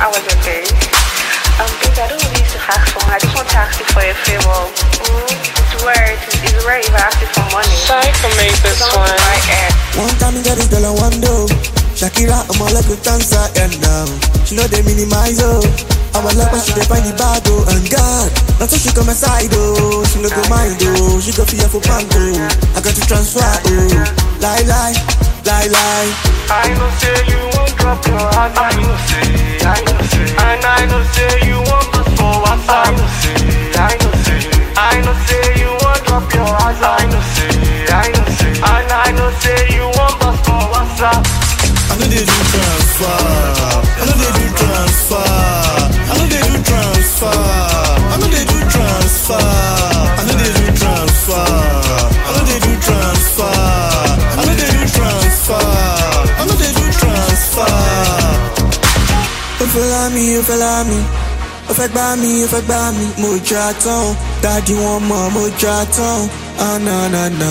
I was your babe. Um, babe, I don't really used to ask for I just want to ask you for a favor. Mm, it's rare. It's, it's rare if I ask you for money. Sorry for make this It's on one. my air. One time you get this girl I want do. Shakira, I'm all like a dancer and now she know they minimize oh. I'm a lover, she dey find the bad oh and God. Not so she come aside oh, she no go mind oh, she go fear for pango. I got to transfer oh, lie lie, lie lie. I know say you won't drop your heart. I know say, I know say, and I know say you won't pass for WhatsApp. I know say, I know say, I know say you won't drop your heart. I know say, I know say, and I know say you won't pass for WhatsApp. I know they do transfer, I know they do transfer, I know they do transfer, I know they do transfer, I know they do transfer, I know they do transfer, I know they do transfer, I know they do transfer. Ó fẹ́ lá mi, ó fẹ́ lá mi, ó fẹ́ gbá mi, ó fẹ́ gbá mi, mo jà tán, dáàdi wọn mọ̀, mo jà tán, ah na na na.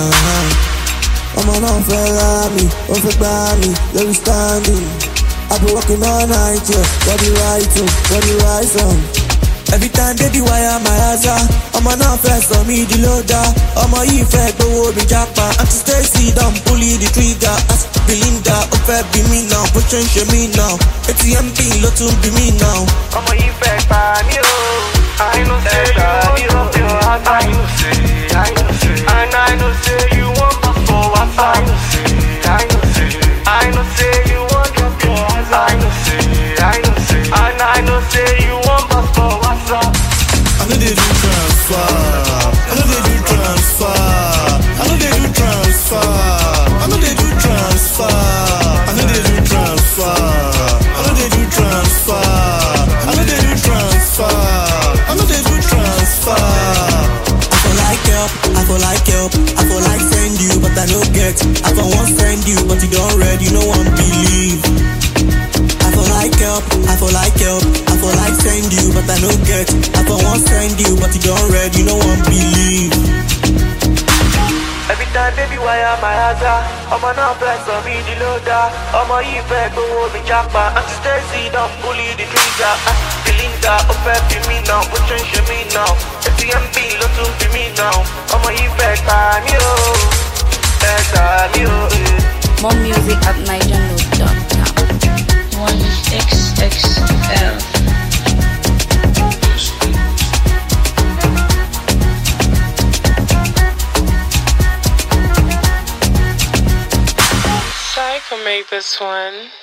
ọmọ náà fẹ́ lá mi ó fẹ́ gbá mi lórí standing i been working all night yeah body right on body right on. every time baby wire my aza ọmọ náà fẹ́ sọ mí di lóda ọmọ yìí fẹ́ gbowó mi jápa aunty stacy don pull the trigger ask belinda ó fẹ́ bí mi náà bó ṣe ń ṣe mí náà atm pin ló tún bí mi náà. ọmọ yìí fẹ́ gbà mí o. I know say you won't drop your heart. I know say, I know say, and I know say you won't pass for WhatsApp. I know say, I know say, I know say you won't drop your heart. I know say, I know say, and I know say you won't pass for WhatsApp. I know they do transfer. I know they do transfer. I know they do transfer. I know they do transfer. I know they do transfer. I know they do transfer. I know they do transfer. I know they do transfer. I for like help, I for like help, I for like send you, but I no get. I for want send you, but you don't read, you no one believe. I for like help, I for like help, I for like send you, but I no get. I for want send you, but you don't read, you no one believe. Every time baby wire my aza ọmọ náà fẹ́ sọ mí di lóda ọmọ yìí fẹ́ gbowó mi jápa aunty stacy don bully the trigger ah, belinda ó fẹ́ bí mi náà bó ṣe ń ṣe mí náà atm pin ló tún bí mi náà ọmọ yìí fẹ́ gbà mí o fẹ́ gbà mí o. eh. More music at nigernote.com. One XXL. Sorry for make this one.